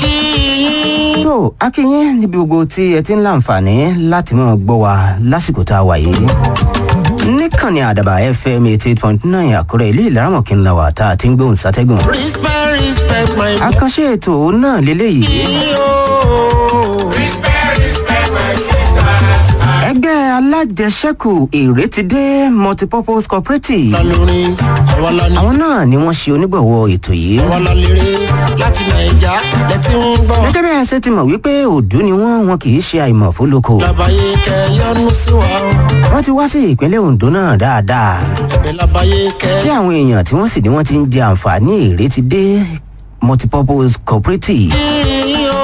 kí yín. tó akínyín níbi gbogbo tí ẹ ti ń láǹfààní láti máa gbọ́ wa lásìkò tá a wà yìí níkànnì àdàbà fm eighty eight point nine àkúrẹ́ ìlú ìlaramọ̀kí ńlá wa tá a ti ń gbóhùn sátẹ́gùn. respect respect my àkànṣe ètò náà lélẹ́yìí ẹgbẹ́ alájẹsẹ́kù ìrètídé multipurpose cooperative lórin àwa la ní àwọn náà ni wọ́n ṣe onígbọ̀wọ́ ètò yìí. àwa la lérè láti nàìjà lẹ́tí ń gbọ́. gẹ́gẹ́ bẹ́ẹ̀ ṣe ti mọ̀ wípé òdú ni wọ́n wọn kì í ṣe àìmọ̀ fólókò. labayé kẹ yọnu sí wa o wọ́n ti wá sí ìpínlẹ̀ ondo náà dáadáa ẹ̀bẹ̀ labayé kẹ. tí àwọn èèyàn tí wọ́n sì ní wọ́n ti ń jẹ àǹfààní ìrètídé multipurpose cooperative. yín o.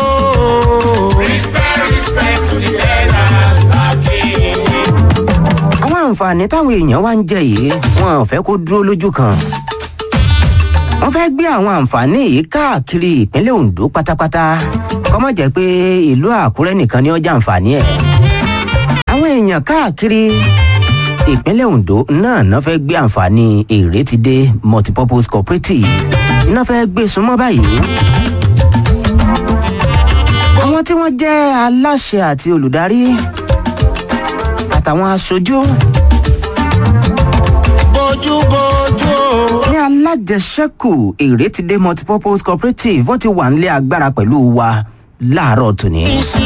àwọn àǹfààní táwọn èèyàn wá ń jẹ yìí wọn ò fẹ́ kó dúró lójú kan. wọ́n fẹ́ gbé àwọn àǹfààní yìí káàkiri ìpínlẹ̀ ondo pátápátá kọ́mọ̀ jẹ́ pé ìlú àkúrẹ́ nìkan ni ó jẹ àǹfààní ẹ̀. àwọn èèyàn káàkiri ìpínlẹ̀ ondo náà náà fẹ́ gbé àǹfààní ìrètídé multipurpose cooperative náà fẹ́ gbé súnmọ́ báyìí. àwọn tí wọ́n jẹ́ aláṣẹ àti olùdarí àtàwọn aṣojú bójú bójú o. ní alájẹsẹ́kù ìrètídé multipurpose cooperative wọ́n ti wà nílé agbára pẹ̀lú wa láàárọ̀ tòní.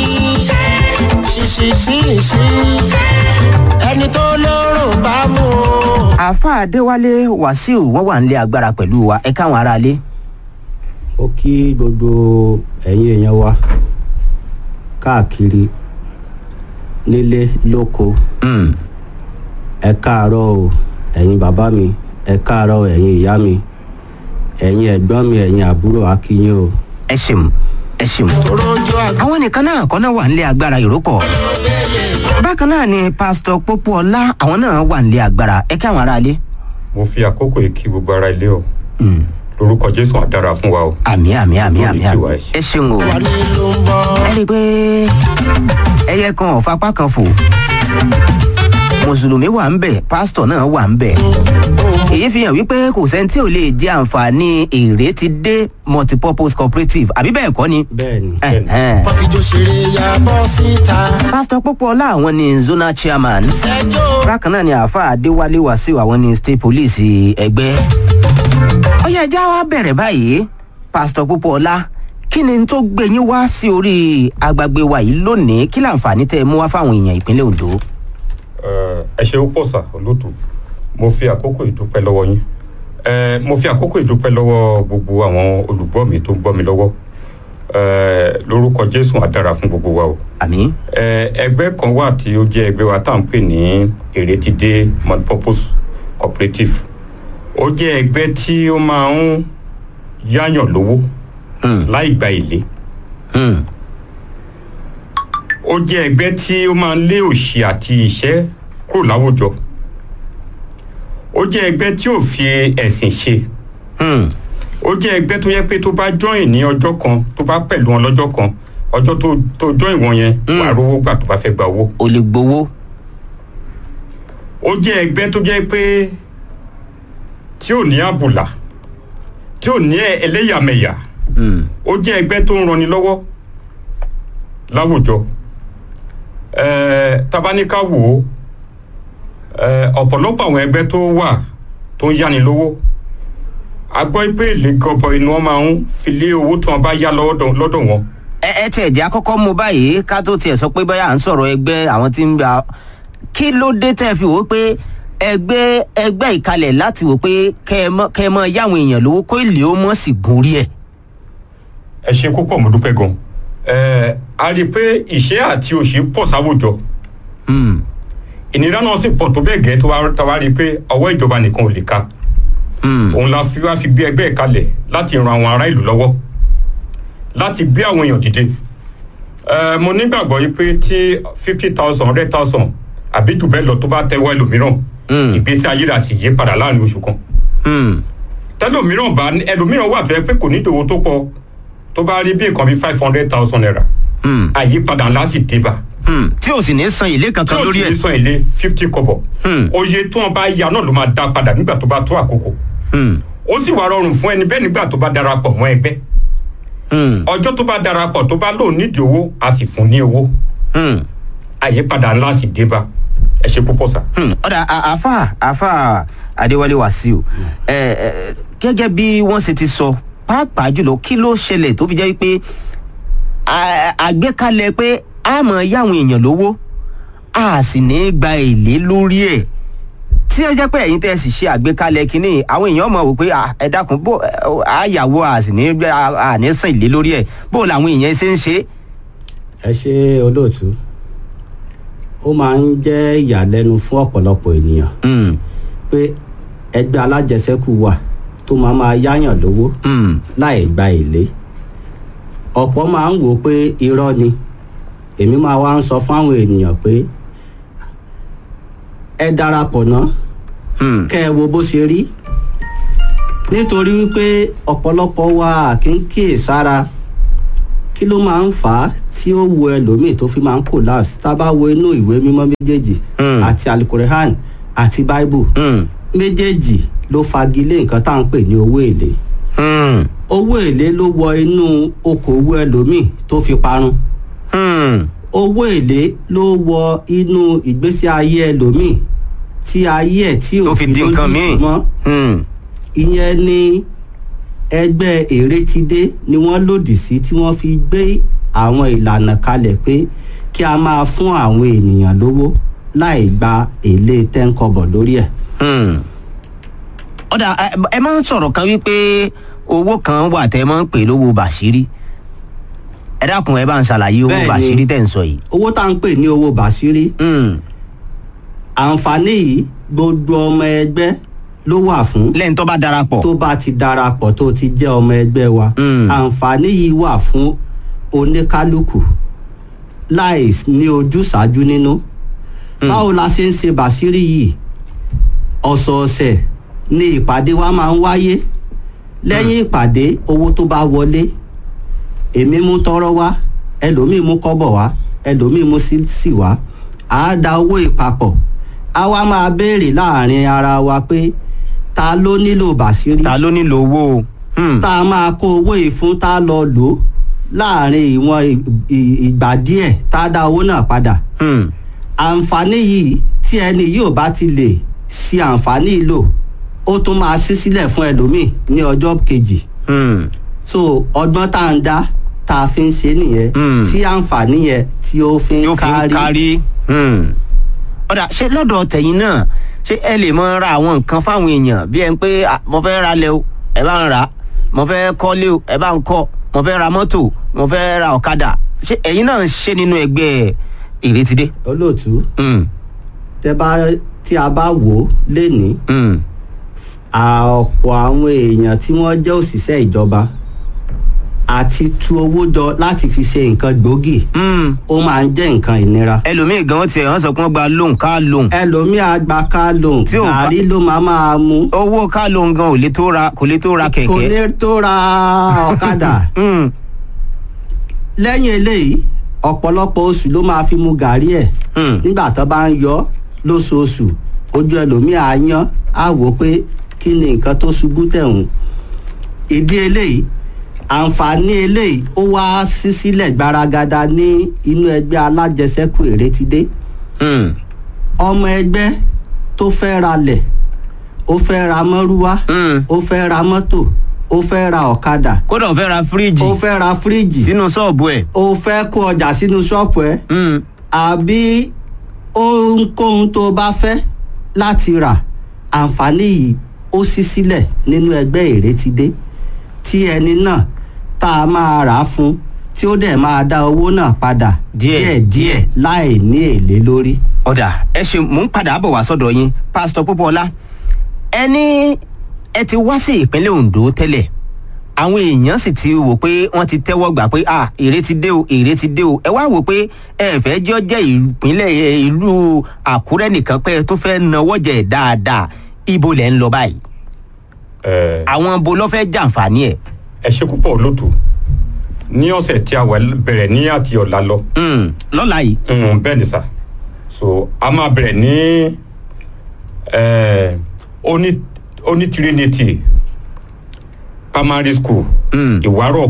ṣíṣíṣíṣí ẹni tó lóró bá mú o. àáfàá adéwálé wàsíù wọ́n wà nílé agbára pẹ̀lú wa ẹ káwọn aráalé. ó kí gbogbo ẹ̀yin èèyàn wa káàkiri nílé lóko Mm, ẹ káàárọ̀ o ẹ̀yin bàbá mi ẹ káàárọ̀ ẹ̀yin ìyá mi ẹ̀yin ẹ̀gbọ́n mi ẹ̀yin àbúrò akínyìn o. ẹ ṣeun ẹ ṣeun. rojú àgbà àwọn nìkan náà kọ́ náà wà nílé agbára ìrókò. bákan náà ni pásítọ̀ pópóọlá àwọn náà wà nílé agbára ẹ káwọn aráalé. mo fi àkókò yìí kí gbogbo ara ilé o Mm, lórúkọ jésù àdára fún wa o àmì àmì àmì Lórí àmì tiwa àmì ẹ. ẹ ṣeun o. wà nílùú ń bọ̀. ẹ rí i pé ẹyẹ kan ò fapá kan fò mùsùlùmí wà ń bẹ pásítọ̀ náà wà ń bẹ èyí fi hàn wípé kò sẹ́ni tí ò lè jẹ àǹfààní èrè ti dé multipurpose cooperative àbí bẹ́ẹ̀ kọ́ ni. bẹ́ẹ̀ ni Ẹ̀hẹ́n. wọ́n fi jó ṣeré ya bọ́ síta. pásítọ̀ pópóọlá àwọn ni zonal chairman ẹjọ́ bákan náà ni àáfàá adéwálé wàsíù àwọn ni state police ẹgbẹ́. ọyá ẹja wa bẹ̀rẹ̀ báyìí pásítọ̀ pópóọlá kí ni tó gbé yín wá sí orí agbègbè wa yìí lónìí kí láǹfààní tẹ́ ẹ mú wá fáwọn èèyàn ìpínlẹ̀ ondo. Eh, ẹ ṣe pọ̀ sà olóòtú mo fi àkókò ìdúpẹ́ lọ́wọ́ yín Eh, mo fi àkókò ìdúpẹ́ lọ́wọ́ gbogbo àwọn olùgbọ́ mi tó ń gbọ́ mi lọ́wọ́ Eh, lórúkọ jésù àdára fún gbogbo wa o àmì. Eh, ẹgbẹ́ kan wà tí ó jẹ́ ẹgbẹ́ wa tá à ń pè ní èrètìdé multipurpose cooperative ó jẹ́ ẹgbẹ́ tí ó máa ń yáyàn lówó Hmm. láì gba èlé Hmm. ó jẹ́ ẹgbẹ́ tí ó máa ń lé òṣì àti ìṣẹ́ kúrò láwùjọ ó jẹ́ ẹgbẹ́ tí ò fi ẹ̀sìn ṣe Hmm. ó jẹ́ ẹgbẹ́ tó yẹ pé tó bá join ní ọjọ́ kan tó bá pẹ̀lú wọn lọ́jọ́ kan ọjọ́ tó tó join wọn yẹn wà á rówó gbà tó bá fẹ́ gba owó o lè gbowó. ó jẹ́ ẹgbẹ́ tó jẹ́ pé tí ò ní àbùlà tí ò ní ẹlẹ́yàmẹ̀yà Hmm. ó jẹ́ ẹgbẹ́ tó ń ranni lọ́wọ́ láwùjọ ẹ̀ẹ́ tabaníká wò ó ẹ̀ẹ́ ọ̀pọ̀lọpọ̀ àwọn ẹgbẹ́ tó wà tó ń yáni lówó a gbọ́ pé èlé gọbọi ni wọ́n máa ń fi lé owó tí wọ́n bá yá lọ́dọ̀ lọ́dọ̀ wọn ẹ ẹ tiẹ̀ jẹ́ àkọ́kọ́ mú báyìí ká tó tiẹ̀ sọ pé báyà à ń sọ̀rọ̀ ẹgbẹ́ àwọn tí ń gba kí ló dé tẹ́ fi wò ó pé ẹgbẹ́ ẹgbẹ́ ìkalẹ̀ láti wò pé kẹ́ ẹ mọ́ kẹ́ ẹ mọ́ yáwọn èèyàn lówó kó èlé ó mọ̀ sí gun rí ẹ̀. ẹ ṣe púpọ̀ mo dúpẹ́ gan ẹ̀ẹ́ a rí i pé ìṣẹ́ àti òṣì pọ̀ sáwùjọ Hmm. ìnira náà sì pọ̀ tó bẹ́ẹ̀ gẹ́ tó wá tá wá rí i pé ọwọ́ ìjọba nìkan ò lè ka Hmm. òun la fi wá fi gbé ẹgbẹ́ kalẹ̀ láti ran àwọn ará ìlú lọ́wọ́ láti gbé àwọn èèyàn dìde Ẹ, mo nígbàgbọ́ yìí pé tí fifty thousand hundred thousand àbí jù bẹ́ẹ̀ lọ tó bá tẹ́wọ́ ẹlòmíràn Hmm. ìgbésí ayé rẹ̀ àti yí padà láàrin oṣù kan Hmm. tẹlòmíràn bá ẹlòmíràn wà tó yẹ pé kò ní ìdòwò tó pọ̀ tó bá rí bí nǹkan bí five hundred thousand naira Hmm. àyípadà ńlá sì dé bá Hmm. tí o sì ní san èlé tí kankan ó lórí sì ẹ̀. ní san èlé fifty kọ́bọ̀ Hmm. oye tí wọ́n bá ya náà ló máa dá padà nígbà tó bá tó àkókò Hmm. ó sì wá rọrùn fún ẹni bẹ́ẹ̀ nígbà tó bá darapọ̀ mọ́ ẹgbẹ́ Hmm. ọjọ́ tó bá darapọ̀ tó bá lóun nídìí owó a sì fún ní owó Hmm. àyípadà ńlá sì dé bá ẹ ṣe púpọ̀ sá. Hmm, ọ̀dà à- àáfà àáfà adéwálé wàsíù ẹ ẹ gẹ́gẹ́ bí wọ́n ṣe ti sọ pàápàá jùlọ kí ló ṣẹlẹ̀ tó fi jẹ́ pé à- àgbékalẹ̀ pé a mọ̀ yáwọn èèyàn lówó a sì ní í gba èlé lórí ẹ̀ tí ẹ jẹ́ pé ẹ̀yin tẹ́ ẹ sì ṣe àgbékalẹ̀ kínní àwọn èèyàn mọ̀ wò pé à, ẹ dákun bó ẹ, àyàwó a sì ní í gbé- a- a ní sàn èlé lórí ẹ̀ bó làwọn èèyàn ṣe ń ṣe é. ẹ ṣe olóòtú ó máa ń jẹ́ ìyàlẹ́nu fún ọ̀pọ̀lọpọ̀ ènìyàn Hmm, pé ẹgbẹ́ alájẹsẹ́kù wà tó máa máa yáyàn lówó hmm, láì gba èlé ọ̀pọ̀ máa ń wò ó pé irọ́ ni èmi máa wá ń sọ fún àwọn ènìyàn pé ẹ darapọ̀ náà hmm, kẹ́ ẹ wo bó ṣe rí nítorí wípé ọ̀pọ̀lọpọ̀ wa kì í kíyè sára kí ló máa ń fà á tí ó wo ẹlòmíì tó fi máa ń collapse tá a bá wo inú ìwé mímọ́ méjèèjì Hmm. àti alukorehan àti bible hmm, méjèèjì ló fagilé nǹkan tá à ń pè ní owó èlé hmm, owó èlé ló wọ inú okòwò ẹlòmíì tó fi parun hmm. owó èlé ló wọ inú ìgbésí ayé ẹlòmíì tí ayé ẹ̀ tí tó fi di nǹkan míì. mọ́ Hmm. ìyẹn ni ẹgbẹ́ èrètidé ni wọ́n lòdì sí tí wọ́n fi gbé àwọn ìlànà kalẹ̀ pé kí a máa fún àwọn ènìyàn lówó láì gba èlé tẹ́ńkọ̀bọ̀ lórí ẹ̀. Hmm. ọ̀dà ẹ- ẹ máa ń sọ̀rọ̀ kan wípé owó kan wà tẹ́ ẹ máa ń pè lówó bàṣírí ẹ dákun ẹ bá ń ṣàlàyé owó Bẹ́ẹ̀ni. bàṣírí tẹ̀ ń sọ yìí. owó tá à ń pè ní owó bàṣírí Hmm. àǹfààní yìí gbogbo ọmọ ẹgbẹ́ ló wà fún lẹ́yìn tó bá darapọ̀. tó bá ti darapọ̀ tó ti jẹ́ ọmọ ẹgbẹ́ wa Mm. àǹfààní yìí wà fún oníkálukú láì ní ojúṣàájú nínú báwo la ṣe ń ṣe bàṣírí yìí ọ̀sọ̀ọ̀sẹ̀ ni ìpàdé wa máa ń wáyé lẹ́yìn ìpàdé owó tó bá wọlé èmi mú tọrọ wá ẹlòmíì mú kọ́bọ̀ wá ẹlòmíì mú sísì wá à á da owó ìpapọ̀ a wá máa béèrè láàrin ara wa pé ta ló nílò bàṣírí ta ló nílò owó o. Hmm. tá a máa kó owó yìí fún tá a lọ lò ó láàrin ìwọ̀n ì- ì- ìgbà díẹ̀ tá a dá owó náà padà Hmm. àǹfààní yìí tí ẹni yóò bá ti lè ṣe àǹfààní yìí lò ó tún máa ṣí sílẹ̀ fún ẹlòmíì ní ọjọ́ kejì Hmm. so ọgbọ́n tá à ń dá tá a fi ń ṣe nìyẹn Mm. tí àǹfààní yẹn tí ó fi tí ó ń fi ń kárí kárí. Hmm. ọ̀dà ṣé lọ́dọ̀ tẹ̀yìn náà ṣé ẹ lè mọ ra àwọn nǹkan fáwọn èèyàn bí ẹ ń pé "Ah, mo fẹ́ ra lẹ̀ o ẹ bá ń rà á mo fẹ́ kọ́lé o ẹ bá ń kọ́ mo fẹ́ ra mọ́tò mo fẹ́ ra ọ̀kadà ṣé ẹ̀yin náà ń ṣe nínú ẹgbẹ́ ìrètídé. olóòtú Hmm. tẹ bá tí a bá wò ó lénìí Hmm. ọ̀pọ̀ àwọn èèyàn tí wọ́n jẹ́ òṣìṣẹ́ ìjọba àti tu owó jọ láti fi ṣe nǹkan gbòógì Hmm. ó máa ń jẹ́ nǹkan ìnira. ẹlòmíì gan tiẹ̀ wọ́n sọ pé wọ́n gba lóhùn ká lóhùn ẹlòmíà gba ká lòun Tí ò bá- gàrí ló máa máa mú owó ká lóhùn gan ò lè tó ra kò lè tó ra kò kẹ̀kẹ́. lè tó ra ọ̀kadà Hmm. lẹ́yìn eléyìí ọ̀pọ̀lọpọ̀ oṣù ló máa fi mu gàrí ẹ̀ Hmm. nígbà tó bá ń yọ lóṣooṣù ojú ẹlòmíà á yán á wò ó pé kí ni nǹkan tó ṣubú tẹ̀hún ìdí eléyìí àǹfààní eléyìí ó wá sí sílẹ̀ gbaragada ní inú ẹgbẹ́ alájẹsẹ́kù èrètidé Hmm. ọmọ ẹgbẹ́ tó fẹ́ ralẹ̀ ó fẹ́ ra mọ́rúwá Hmm. ó fẹ́ ra mọ́tò ó fẹ́ ra ọ̀kadà kódà ó fẹ́ ra fíríjì ó fẹ́ ra fíríjì sínú ṣọ́ọ̀bù ẹ̀. ó fẹ́ kó ọjà sínú ṣọ́ọ̀pù ẹ̀ Hmm. àbí ohunkóhun tó bá fẹ́ láti rà àǹfààní yìí ó ṣí sílẹ̀ nínú ẹgbẹ́ ìrètídé tí ẹni náà tá a máa rà á fún tí ó dẹ̀ máa dá owó náà padà Díẹ̀, díẹ̀ láì ní èlé lórí. ọ̀dà ẹ ṣe mò ń padà bọ̀ wá sọ́dọ̀ yín pásítọ̀ Pópóọlá ẹni ẹ ti wá sí ìpínlẹ̀ Ondo tẹ́lẹ̀ àwọn èèyàn sì ti wò pé wọ́n ti tẹ́wọ́ gbà pé à èrè ti dé o èrè ti dé o ẹ wá wò pé ẹ fẹ́ jọ jẹ́ ìpínlẹ̀ ẹ, ìlú Àkúrẹ́ nìkan pé ẹ tó fẹ́ nawọ́ jẹ dáadáa ibo lẹ̀ ń lọ báyìí ẹ àwọn bo ló fẹ́ jàǹfààní ẹ̀ ẹ ṣe púpọ̀ lótú ní ọ̀sẹ̀ tí a wà bẹ̀rẹ̀ ní àti ọ̀la lọ Hmm, lọ́la yìí Mm, bẹ́ẹ̀ ni sà so a máa bẹ̀rẹ̀ ní eh, oní oní Trinity primary school Hmm. ìwárọ̀ ọ̀kà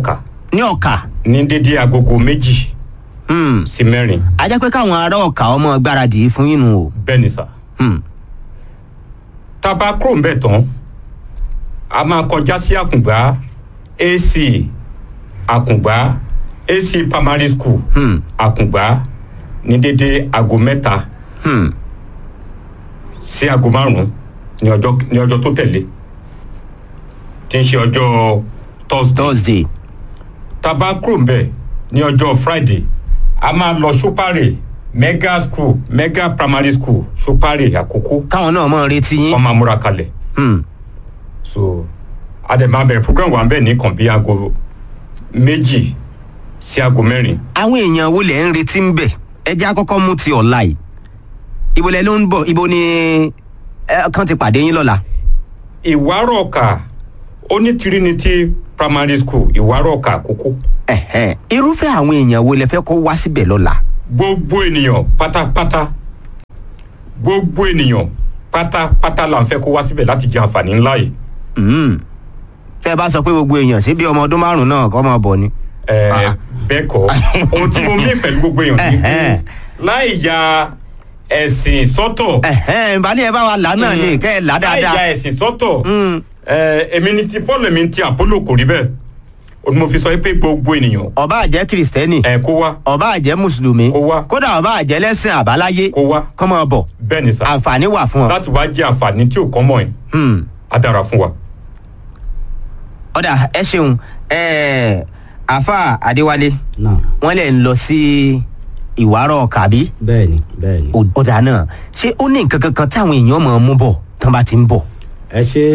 ní ọ̀kà ní dédé agogo méjì Hmm. sí mẹ́rin a jẹ́ pé káwọn ará ọ̀kà ọmọ gbáradì fún yín nù o. bẹ́ẹ̀ ni sà. Hmm. tá a bá kúrò ń bẹ̀ tán a máa kọjá sí àkùngbá ac àkùngbá ac primary school Hmm. àkùngbá ní dédé aago mẹ́ta Hmm. sí aago márùn-ún ní ọjọ́ ní ọjọ́ tó tẹ̀lé tí ń ṣe ọjọ́ thursday thursday. tá a bá kúrò ń bẹ̀ ní ọjọ́ friday a máa lọ ṣúpárì mega school mega primary school ṣúpárì àkókò káwọn náà mọ̀ retí yín. wọ́n máa múra kalẹ̀ Hmm. so a dẹ̀ máa bẹ̀rẹ̀ program wa ń bẹ̀ ní kàn bí aago méjì sí aago mẹ́rin àwọn èèyàn wo lẹ̀ ń retí ń bẹ̀ ẹ jẹ́ àkọ́kọ́ mú ti ọ̀la yìí ibo lẹ ló ń bọ̀ ibo ni ẹ kàn ti pàdé yín lọ́la. ìwárọ̀ ọ̀kà ó ní trinity primary school ìwárọ̀ ọ̀kà àkókò Ẹ̀hẹ́n. irúfẹ́ àwọn èèyàn wo lẹ fẹ́ kó wá síbẹ̀ lọ́la. gbogbo ènìyàn pátápátá gbogbo ènìyàn pátápátá là ń fẹ́ kó wá síbẹ̀ láti jẹ àǹfààní ńlá yìí Hmm. tẹ́ ẹ bá sọ pé gbogbo èèyàn sí bí ọmọ ọdún márùn-ún náà kọ́ máa bọ̀ ni. Ẹ, Ah. bẹ́ẹ̀ kọ́ ohun tí mo mí pẹ̀lú gbogbo èèyàn ni pé Ẹ̀hẹ́n. láì ya ẹ̀sìn sọ́tọ̀ Ẹ̀hẹ́n, ìbálẹ̀ ẹ bá wa là náà ni kẹ́ ẹ là láì ya dáadáa. ẹ̀sìn sọ́tọ̀ Hmm. ẹ, èmi ni ti paul èmi ni ti apollo kò rí bẹ́ẹ̀ o ni mo fi sọ pé gbogbo ènìyàn ọba àjẹ́ kìrìsìtẹ́nì ẹ kó wá ọba àjẹ́ mùsùlùmí Kó wá. kódà ọba àjẹ́ lẹ́sìn àbáláyé kó wá kọ́ máa bọ̀ bẹ́ẹ̀ ni sà àǹfààní wà fún ọ. láti wá jẹ́ àǹfààní tí ò kọ́ mọ̀ ẹ́ Hmm. á dára fún wa. ọ̀dà ẹ ṣeun ẹ̀ẹ́ àáfà adéwálé náà wọ́n lè ń lọ sí ìwárọ̀ kàbí bẹ́ẹ̀ ni bẹ́ẹ̀ ni. ọ̀dà náà ṣé ó ní nǹkan kankan táwọn èèyàn máa mú bọ̀ tán bá ti ń bọ̀. ẹ ṣe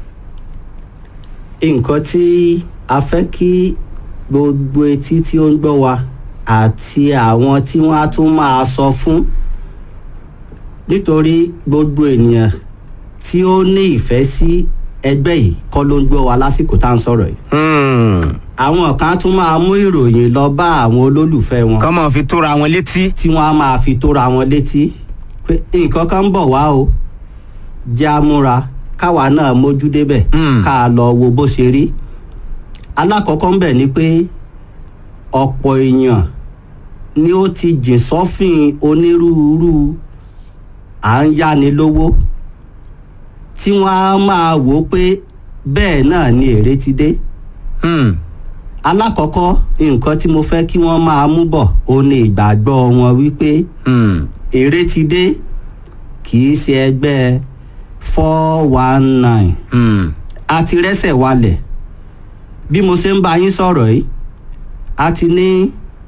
nǹkan tí a fẹ́ kí gbogbo etí tí ó ń gbọ́ wa àti àwọn tí wọ́n á tún máa sọ fún nítorí gbogbo ènìyàn tí ó ní ìfẹ́ sí ẹgbẹ́ yìí kọ́ ló ń gbọ́ wa lásìkò tá à ń sọ̀rọ̀ yìí Hmm. àwọn kan á tún máa mú ìròyìn lọ bá àwọn olólùfẹ́ wọn kọ́ máa fi tóra wọn létí. tí wọ́n á máa fi tóra wọn létí pé nǹkan kan ń bọ̀ wá o jẹ́ àmúra káwa náà mójú débẹ̀ Mm. ká a lọ wo bó ṣe rí alákọ̀ọ́kọ́ ń bẹ̀ ni pé ọ̀pọ̀ èèyàn ni ó ti jìn sọ́fìn onírúurú à ń yáni lówó tí wọ́n á máa wò ó pé bẹ́ẹ̀ náà ni èrè ti dé Hmm. alákọ̀ọ́kọ́ nǹkan tí mo fẹ́ kí wọ́n máa mú bọ̀ ó ní ìgbàgbọ́ wọn wípé Hmm. èrè ti dé kì í ṣe ẹgbẹ́ four one nine Hmm. a ti rẹ́sẹ̀ walẹ̀ bí mo ṣe ń bá yín sọ̀rọ̀ yìí a ti ní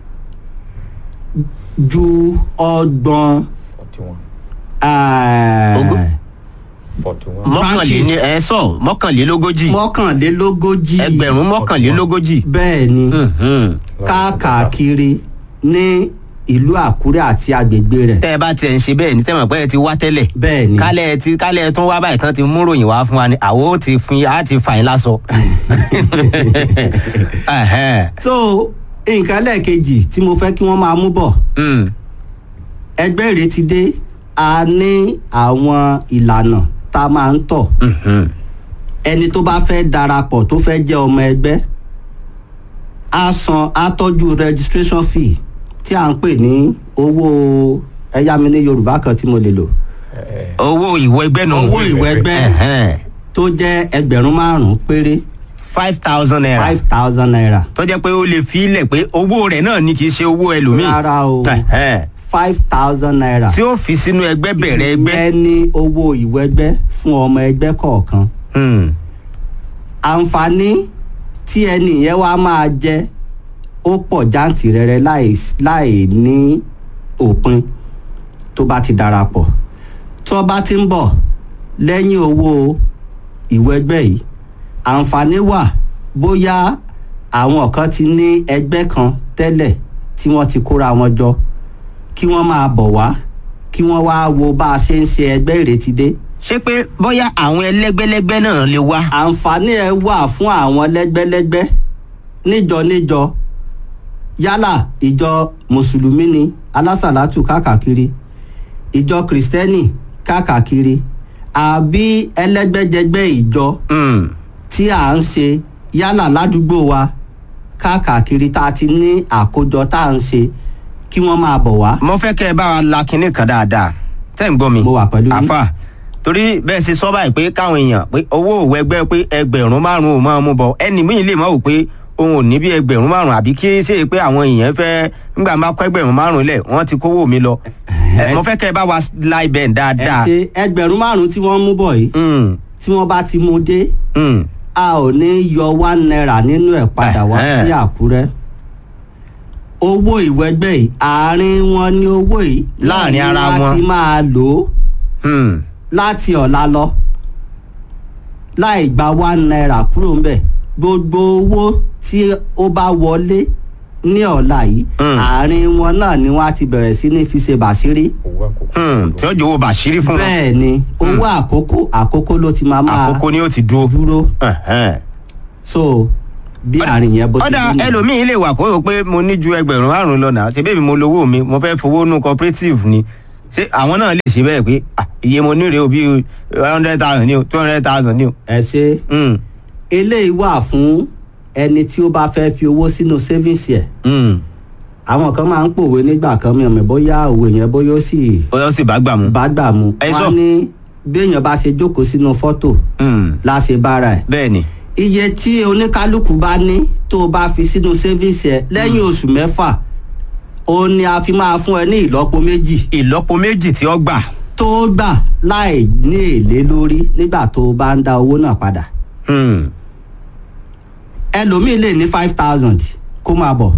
ju ọgbọ̀n forty one eh, Ogún. forty one. mọ́kànléní ẹ sọ mọ́kànlélógójì mọ́kànlélógójì ẹgbẹ̀rún mọ́kànlélógójì. bẹ́ẹ̀ ni Hmm. Hmm. káàkiri ní ìlú àkúrẹ́ àti agbègbè rẹ̀ tẹ́ ẹ bá tiẹ̀ ń ṣe bẹ́ẹ̀ ní tẹ́mọ̀ pé ẹ ti wá tẹ́lẹ̀. bẹ́ẹ̀ ni kálẹ̀ tí kálẹ̀ tún wá báyìí kan ti mú ròyìn wá fún wa ni àwọn ò ti fún yín á ti fà yín lásọ. Ẹ̀hẹ́n. so nǹkan lẹ́ẹ̀kejì tí mo fẹ́ kí wọ́n máa mú bọ̀ Hmm. ẹgbẹ́ rẹ̀ ti dé a ní àwọn ìlànà tá a máa ń tọ̀ Mhm. ẹni tó bá fẹ́ darapọ̀ tó fẹ́ jẹ́ ọmọ ẹgbẹ́ á san á tọ́jú registration fee tí à ń pè ní owó ẹ̀yà mi ní yorùbá kan tí mo lè lò owó ìwọ ẹgbẹ́ nù. owó ìwé ẹgbẹ́ Ẹ̀hẹ́n. tó jẹ́ ẹgbẹ̀rún márùn-ún péré five thousand naira. five thousand naira tó jẹ́ pé ó lè fi ilẹ̀ pé owó rẹ̀ náà ni kì í ṣe owó ẹlòmíì. rárá o Ẹ̀hẹ́n. five thousand naira tí ó fi sínú ẹgbẹ́ bẹ̀rẹ̀ ẹgbẹ́. ìyẹn ní owó ìwé ẹgbẹ́ fún ọmọ ẹgbẹ́ kọ̀ọ̀kan Hmm. àǹfààní tí ẹni yẹn wá máa jẹ ó pọ̀ jáǹtìrẹrẹ láì láì ní òpin tó bá ti darapọ̀ tó bá ti ń bọ̀ lẹ́yìn owó ìwé ẹgbẹ́ yìí àǹfààní wà bóyá àwọn kan ti ní ẹgbẹ́ kan tẹ́lẹ̀ tí wọ́n ti kóra wọn jọ kí wọ́n máa bọ̀ wá kí wọ́n wá wo bá a ṣe ń ṣe ẹgbẹ́ ìrètí dé ṣé pé bóyá àwọn ẹlẹ́gbẹ́lẹ́gbẹ́ náà lè wá. àǹfààní ẹ wà fún àwọn lẹ́gbẹ́lẹ́gbẹ́ níjọ níjọ yálà ìjọ mùsùlùmí ni alásàlátù káàkiri ìjọ kìrìsìtẹ́nì káàkiri àbí ẹlẹ́gbẹ́jẹgbẹ́ ìjọ Hmm. tí à ń ṣe yálà ládùúgbò wa káàkiri tá a ti ní àkójọ tá à ń ṣe kí wọ́n máa bọ̀ wá. mo fẹ́ kẹ́ ẹ bá wa la kinní kan dáadáa tẹ́ ń gbọ́ mi Mo wà pẹ̀lú yín. àfà torí bẹ́ẹ̀ ṣe sọ báyìí pé káwọn èèyàn pé owó òwò ẹgbẹ́ pé ẹgbẹ̀rún márùn-ún ò máa mú bọ̀ ẹni míì lè mọ̀ wò pé òun ò ní bí ẹgbẹ̀rún márùn-ún àbí kí ṣe pé àwọn èèyàn fẹ́ nígbà máa kọ́ ẹgbẹ̀rún márùn-ún lẹ̀ wọ́n ti kówó mi lọ Ẹ, mo fẹ́ kẹ́ ẹ bá wa la ibẹ̀ ẹ dáadáa. ṣe ẹgbẹ̀rún márùn-ún tí wọ́n mú bọ̀ yìí Mm, tí wọ́n bá ti mú dé mm. a ò ní yọ one naira nínú ẹ̀ padà wá Ẹ̀hẹ́n. sí àkúrẹ́ owó ìwẹ́gbẹ́ yìí àárín wọn ní owó yìí Láàrin ara wọn. láti máa lò ó Hmm. láti ọ̀la lọ láì gba one naira kúrò ń bẹ̀ gbogbo owó tí ó bá wọlé ní ọ̀la yìí Mm. àárín wọn náà ni wọ́n á ti bẹ̀rẹ̀ sí ní fi ṣe bàṣírí owó àkókò. Hmm. tí ó jọ̀wọ́ bàṣírí fún wọn bẹ́ẹ̀ ni owó àkókò àkókò ló ti máa máa àkókò ni ó ti dúró. dúró Ẹ̀hẹ́n. so bí àárín yẹn bó ti ọ̀dà rí nìyẹn. ẹlòmíín lè wà kó o pé mo ní ju ẹgbẹ̀rún márùn-ún lọ náà ṣe bẹ́ẹ̀ mi mo lówó mi mo fẹ́ fowó nù cooperative ni ṣé àwọn náà lè ṣe bẹ́ẹ̀ pé ah, iye mo ní rèé o bí one hundred thousand ni o two hundred thousand ni o. ẹ ṣe Hmm. eléyìí wà fún ẹni tí ó bá fẹ́ fi owó sínú savings ẹ̀ Hmm. àwọn kan máa ń pòwe nígbà kan mi ò mọ̀ bóyá òwe yẹn bóyá ó sì ó yọ sí bá gbà mú. bá gbà mu Ẹ sọ. wọ́n ní béèyàn bá ṣe jókòó sínú fọ́tò Hmm. láṣẹ bára ẹ̀ bẹ́ẹ̀ ni. iye tí oníkálukú bá ní tó o bá fi sínú savings ẹ̀ lẹ́yìn oṣù mẹ́fà ó ní a fi máa fún ẹ ní ìlọ́po méjì ìlọ́po méjì tí ó gbà. tó gbà láì ní èlé lórí nígbà tó o bá ń dá owó náà padà Hmm. ẹlòmíì lè ní five thousand kó máa bọ̀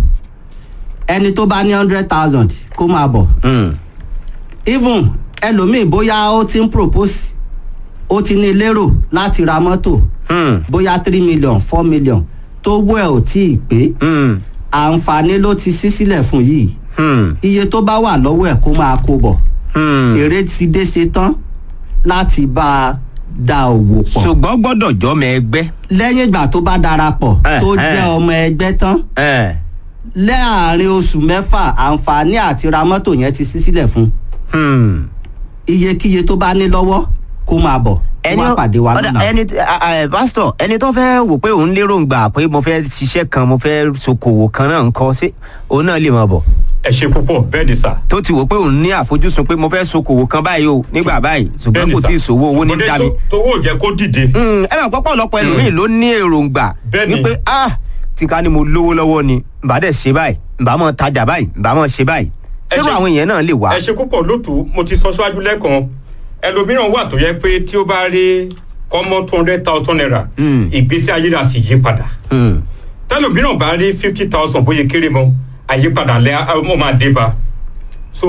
ẹni tó bá ní hundred thousand kó máa bọ̀ Hmm. even ẹlòmíì bóyá ó ti ń propose ó ti ní lérò láti ra mọ́tò Hmm. bóyá three million four million tó wọ́ ẹ̀ ò tí ì pé Hmm. àǹfààní ló ti ṣí sílẹ̀ fún yìí Hmm. iye tó bá wà lọ́wọ́ ẹ̀ kó máa kó bọ̀ Hmm. èrè ti dé ṣe tán láti bá a da òwò pọ̀ ṣùgbọ́n gbọ́dọ̀ jọ́mọ ẹgbẹ́. lẹ́yìn ìgbà tó bá darapọ̀ Eh, tó eh. jẹ́ ọmọ ẹgbẹ́ tán Ẹ̀. láàrin oṣù mẹ́fà àǹfààní àti ra mọ́tò yẹn ti ṣí sílẹ̀ fún Hmm. iyekíye tó bá ní lọ́wọ́ kó máa bọ̀ kó máa pàdé wa ọ̀dà, lọ́nà. ẹni tí- a- a- ẹ, pásítọ̀ ẹni tó fẹ́ wò pé òun lérò ń gbà pé mo fẹ́ ṣiṣẹ́ kan mo fẹ́ ṣokòwò kan náà ń kọ́ sí òun náà lè máa bọ̀ ẹ ṣe púpọ̀ bẹ́ẹ̀ ni sà. tó ti wò pé òun ní àfojúsùn pé mo fẹ́ ṣokòwò kan báyìí o nígbà báyìí ṣùgbọ́n Bẹ́ẹ̀ni kò sà. tí ì sòwò owó ní Ṣùgbọ́n dá mi. tó- tówó ò jẹ́ kó dìde. Hmm, ẹ máa pọ́pọ́ lọ́pọ̀ ẹlòmíì ló ní èròǹgbà Bẹ́ẹ̀ni. wípé ah tí ká ní mo lówó lọ́wọ́ ni ǹbá dẹ̀ ṣe báyìí ǹbá mọ̀ tajà báyìí ǹbá mọ̀ ṣe báyìí Ẹ ṣérò ṣe- àwọn èèyàn náà lè wá. ẹ ṣe púpọ̀ lótú mo ti sọ síwájú lẹ́ẹ̀kan ẹlòmíràn wà tó yẹ pé tí ó bá rí kọ́mọ́ two hundred thousand naira Mm. ìgbésí ayé rà sì yí padà Hmm, tẹlòmíràn bá rí fifty thousand bóyá kéré mọ́ àyípadà lẹ́ ọ máa dé bá so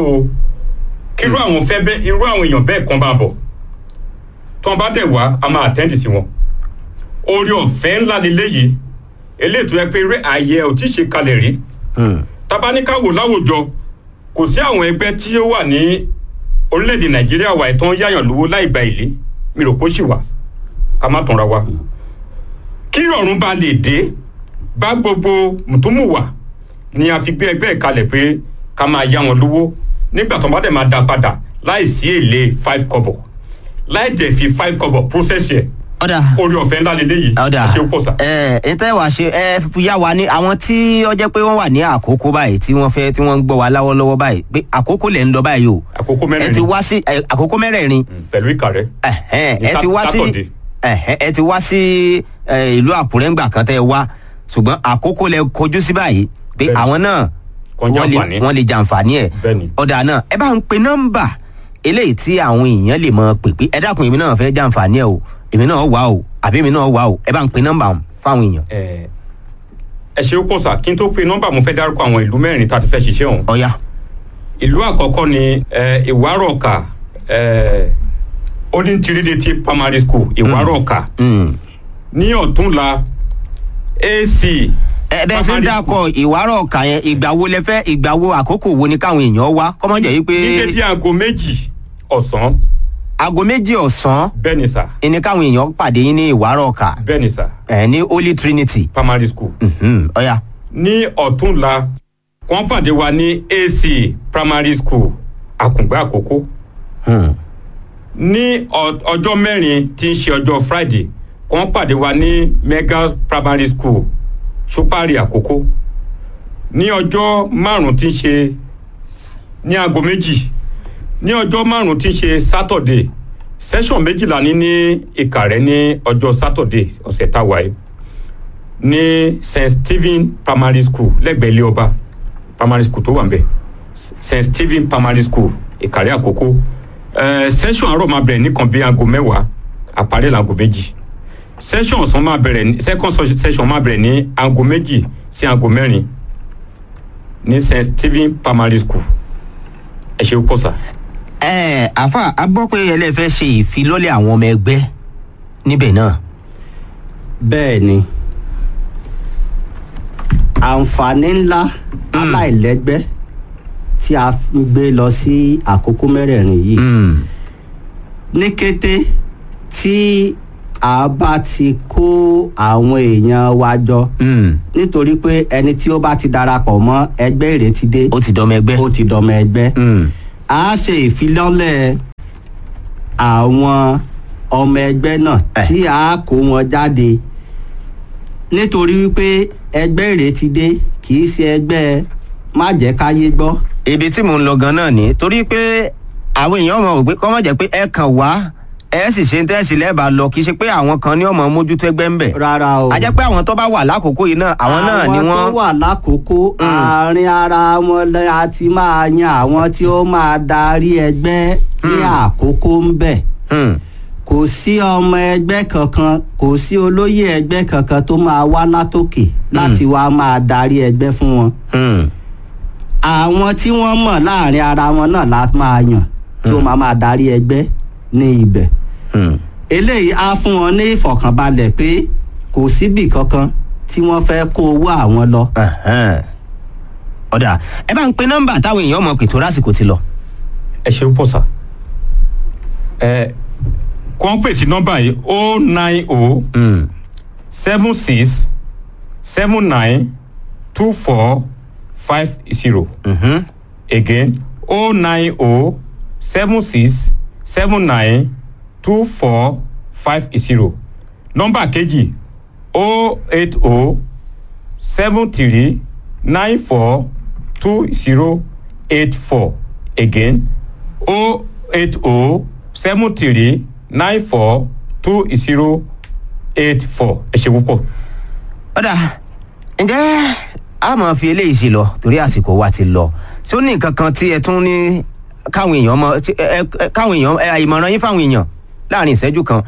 kírú àwọn fẹ́ bẹ́ irú àwọn èèyàn bẹ́ẹ̀ kan bá bọ̀ tí wọ́n bá dẹ̀ wá a máa àtẹ́ǹdì sí wọn orí ọ̀fẹ́ ńlá leléyìí eléyìí tó yẹ pé rẹ́ ààyè ò tí ì ṣe kalẹ̀ rí hmm, tabaníkàwò láwùjọ kò sí àwọn ẹgbẹ́ tí ó wà ní orílẹ̀-èdè nàìjíríà wà ìtàn yáyàn lówó láì gba èlé mi rò pé ó sì wà ká má tanra wa kí ìrọ̀rùn bá lè dé bá gbogbo mùtúmùwà ni a fi gbé ẹgbẹ́ ìkalẹ̀ pé ká máa yá wọn lówó nígbà tó bá dẹ̀ máa dá padà láì sí èlé five kọ́bọ̀ láì dẹ̀ fi five kọ́bọ̀ process yẹ ọ̀dà orí ọ̀fẹ́ ńlá lélẹ́yìí ọ̀dà ṣé ó pọ̀ sá. ẹ ẹ tẹ́ wàá ṣe ẹ fi yá wa ní àwọn tí ó jẹ́ pé wọ́n wà ní àkókò báyìí tí wọ́n fẹ́ tí wọ́n ń gbọ́ wa láwọ́lọ́wọ́ báyìí pé àkókò lẹ̀ ń lọ báyìí o àkókò ẹ mẹ́rin ti ni wá sí ẹ, àkókò mẹ́rẹ̀ẹ̀rin Mm, pẹ̀lú ìkà rẹ̀ ẹ̀hẹ́n, Ní ẹ ti wá sí Sátọ̀dé. ẹ̀hẹ́n, ẹ ti wá sí ẹ, ìlú àkúrẹ́ ńgbà kan tẹ́ ẹ wá ṣùgbọ́n àkókò lẹ kojú sí báyìí pé Bẹ́ẹ̀ni. àwọn náà Kàn wọ́n lè jàǹfààní. wọ́n lè jàǹfààní ẹ̀ Bẹ́ẹ̀ni. ọ̀dà náà ẹ bá ń pe nọ́mbà eléyìí tí àwọn èèyàn lè mọ pè pé ẹ dákun èmi náà fẹ́ jàǹfààní ẹ̀ o èmi náà wà o àbí èmi náà wà o ẹ bá ń pe nọ́mbà fáwọn èèyàn ẹ ẹ ṣe ó pọ̀ sá kí n tó pe nọ́mbà mo fẹ́ dárúkọ àwọn ìlú mẹ́rin tá a ti fẹ́ ṣiṣẹ́ ọ̀hún. ọ̀ya ìlú àkọ́kọ́ ni ẹ, ìwárọ̀ọ̀kà ẹ, Olin Trinity primary school ìwárọ̀ọ̀kà Mm. ní ọ̀túnla AC ẹ bẹ́ẹ̀ ṣe ń primary dákọ̀ ìwárọ̀ ọ̀kà yẹn ìgbà wo lẹ fẹ́ ìgbà wo àkókò wo ni káwọn èèyàn wá kọ́mọ jẹ́ yí pé ní dédé aago méjì ọ̀sán aago méjì ọ̀sán bẹ́ẹ̀ ni sà ni káwọn èèyàn pàdé yín ní ìwárọ̀ ọ̀kà bẹ́ẹ̀ ni sà ẹ̀ ní Holy Trinity primary school Mhm, ọ̀ya ní ọ̀túnla wọ́n pàdé wa ní AC primary school àkùngbẹ́ àkókò Hmm. ní ọ- ọjọ́ mẹ́rin tí ń ṣe ọjọ́ friday wọ́n pàdé wa ní mega primary school sopari àkókò ní ọjọ́ márùn-ún tí ń ṣe ní aago méjì ní ọjọ́ márùn-ún tí ń ṣe sátọ̀dé session méjìlá ní ní ìkàrẹ́ ní ọjọ́ sátọ̀dé ọ̀sẹ̀ táwa yìí ní st stephen primary school lẹ́gbẹ̀ẹ́ ilé ọba primary school tó wà ń bẹ̀ st stephen primary school ìkàrẹ́ àkókò eh, session àárọ̀ máa bẹ̀rẹ̀ nìkan bí aago mẹ́wàá àparí làago méjì session ọ̀sán máa bẹ̀rẹ̀ ní second so- session máa bẹ̀rẹ̀ ní aago méjì sí aago mẹ́rin ní st stephen primary school ẹ ṣe pọ̀ sá. ẹ àfa a gbọ́ pé ẹlẹ́fẹ́ ṣe ìfilọ́lẹ̀ àwọn ọmọ ẹgbẹ́ níbẹ̀ náà. bẹ́ẹ̀ ni àǹfààní ńlá aláìlẹ́gbẹ́ tí a ń gbé lọ sí àkókò mẹ́rẹ̀ẹ̀rin yìí Mm. ní kété tí a bá ti kó àwọn èèyàn wa jọ Mm. nítorí pé ẹni tí ó bá ti darapọ̀ mọ́ ẹgbẹ́ ìrètí dé ó ti dọ́mọ ẹgbẹ́. ó ti dọmọ ẹgbẹ́ Mm. a ṣe ìfilọ́lẹ̀ àwọn ọmọ ẹgbẹ́ náà Eh. tí a kó wọn jáde nítorí wípé ẹgbẹ́ ìrètí dé kì í ṣe ẹgbẹ́ má jẹ́ káyé gbọ́ ibi tí mò ń lọ gan náà ni torí pé àwọn èèyàn mọ̀ pé kọ́ mọ̀ jẹ́ pé ẹ kàn wá ẹ sì ṣe ń tẹ́sí lẹ́ẹ̀bà lọ kì í ṣe pé àwọn kan ní ọmọ mójútó ẹgbẹ́ ń bẹ̀. rárá o a jẹ́ pé àwọn tó bá wà lákòókò yìí náà àwọn náà ni àwọn wọ́n. tó wà lákòókò àárín ara wọn lẹ- a ti máa yan àwọn tí ó máa darí ẹgbẹ́ ní àkókò ń bẹ̀ Mm. kò sí ọmọ ẹgbẹ́ kankan kò sí olóyè ẹgbẹ́ kankan tó máa wá látòkè láti wá máa darí ẹgbẹ́ fún wọn Mm. àwọn tí wọ́n mọ̀ láàrin ara wọn náà la máa yàn tí ó máa máa darí ẹgbẹ́ ní ibẹ̀ Mm. eléyìí á fún wọn ní ìfọ̀kànbalẹ̀ pé kò síbì kankan tí wọ́n fẹ́ kó owó àwọn lọ Ẹ̀hẹ́n. ọ̀dà ẹ bá ń pe nọ́mbà táwọn èèyàn mọ̀ pé tó lásìkò ti lọ. ẹ ṣe pọ̀ sá. ẹ kọ́ ń pèsè nọ́mbà yìí o nine o Mm. seven six seven nine two four five zero Mhm. again o nine o seven six seven nine two four five zero nọ́mbà kejì o eight o seven three nine four two zero eight four again o eight o seven three nine four two zero eight four ẹ ṣe púpọ̀. ọ̀dà ǹjẹ́ a máa fi eléyìí ṣe lọ torí àsìkò wa ti lọ ṣé ó ní nǹkan kan tí ẹ tún ní káwọn èèyàn mọ ẹ- ẹ- káwọn èèyàn ẹ, ìmọ̀ràn yín fáwọn èèyàn láàrin ìṣẹ́jú kan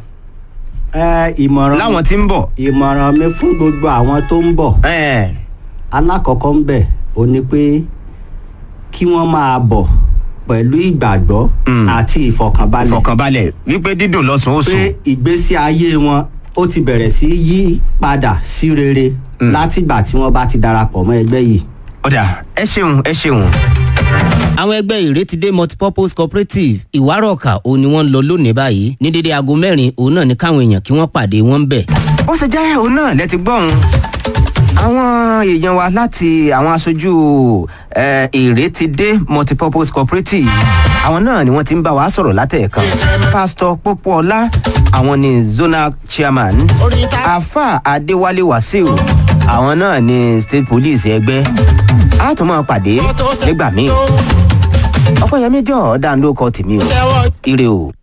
ẹ ìmọ̀ràn láwọn tí ń bọ̀. ìmọ̀ràn mi fún gbogbo àwọn tó ń bọ̀ ẹ, alákọ̀ọ́kọ́ ń bẹ̀ ò ní pé kí wọ́n máa bọ̀ pẹ̀lú ìgbàgbọ́ Mm. àti ìfọ̀kànbalẹ̀ ìfọ̀kànbalẹ̀ wípé dídùn lọ́sùn ó pé sùn. ìgbésí ayé wọn ó ti bẹ̀rẹ̀ sí yí padà sí rere látìgbà tí wọ́n bá ti darapọ̀ mọ́ ẹgbẹ́ yìí. ọ̀dà ẹ ṣeun ẹ ṣeun. àwọn ẹgbẹ́ ìrétídé multipurpose cooperative ìwárọ̀ọ̀kà òun ni wọ́n ń lọ lónìí báyìí ní dédé aago mẹ́rin òun náà ní káwọn èèyàn kí wọ́n pàdé wọn ń bẹ̀. ó ṣe jẹ́ òun náà lẹ́ti gbọ́n àwọn èèyàn wa láti àwọn aṣojú eh, ìrétídé multipurpose cooperative àwọn náà ni wọ́n ti ń bá wa sọ̀rọ̀ látẹ̀ẹ̀kan pásítọ̀ pópóọlá àwọn ni zonal chairman afa adéwálé wàsíù àwọn náà ni state police ẹgbẹ́ a tún máa pàdé nígbà míì ọpẹ́yẹmí jọ̀ọ́ dáńdó kọ tèmi o ire o.